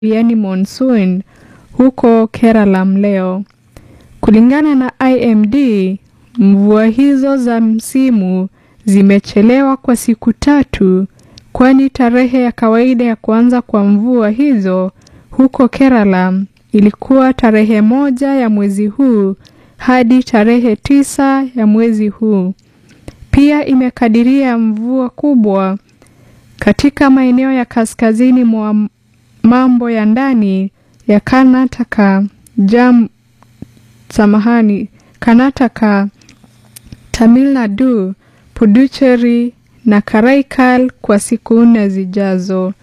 yani monsoon huko Kerala leo. Kulingana na IMD, mvua hizo za msimu zimechelewa kwa siku tatu, kwani tarehe ya kawaida ya kuanza kwa mvua hizo huko Kerala ilikuwa tarehe moja ya mwezi huu hadi tarehe tisa ya mwezi huu. Pia imekadiria mvua kubwa katika maeneo ya kaskazini mwa mambo ya ndani ya Karnataka, Jam, samahani, Karnataka, Tamil Nadu, Puducherry na Karaikal kwa siku nne zijazo.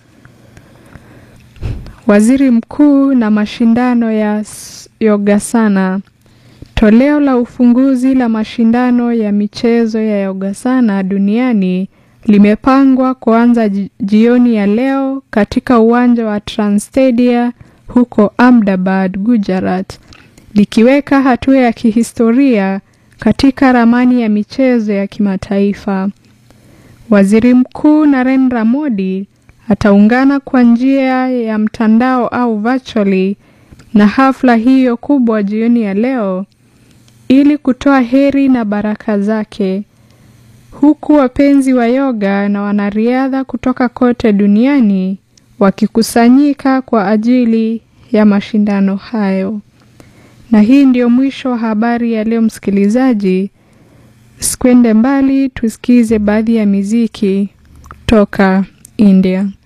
Waziri Mkuu na mashindano ya Yogasana. Toleo la ufunguzi la mashindano ya michezo ya Yogasana duniani limepangwa kuanza jioni ya leo katika uwanja wa Transtadia huko Ahmedabad, Gujarat, likiweka hatua ya kihistoria katika ramani ya michezo ya kimataifa. Waziri Mkuu Narendra Modi ataungana kwa njia ya mtandao au virtually na hafla hiyo kubwa jioni ya leo ili kutoa heri na baraka zake, huku wapenzi wa yoga na wanariadha kutoka kote duniani wakikusanyika kwa ajili ya mashindano hayo. Na hii ndio mwisho wa habari ya leo, msikilizaji. Sikwende mbali, tusikize baadhi ya miziki toka India.